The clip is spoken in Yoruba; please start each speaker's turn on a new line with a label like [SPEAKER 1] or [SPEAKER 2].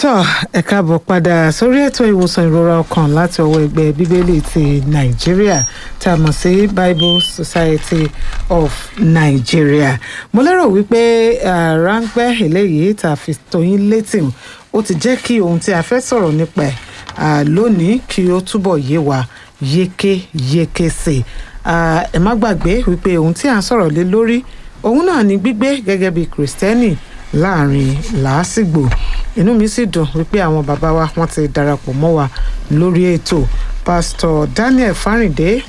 [SPEAKER 1] tọ́ ẹ káàbọ̀ padà sórí ètò ìwòsàn ìrora ọkàn láti ọwọ́ ẹgbẹ́ bíbélì ti nàìjíríà tá a mọ̀ sí bible society of nigeria mo lérò wípé ráńpẹ́ eléyìí tá a fi tóyín létí ó ti jẹ́ kí ohun tí a fẹ́ sọ̀rọ̀ nípa ẹ̀ lónìí kí ó túbọ̀ yé wa yékéyéké sí i ẹ má gbàgbé wípé ohun tí à ń sọ̀rọ̀ lé lórí òun náà ni gbígbé gẹ́gẹ́ bí kìrìsìtẹ́nì láàrin làásìgbò inú mi sì dùn wípé àwọn bàbá wa wọ́n ti darapọ̀ mọ́ wa lórí ètò pásítọ̀ daniel fáríndé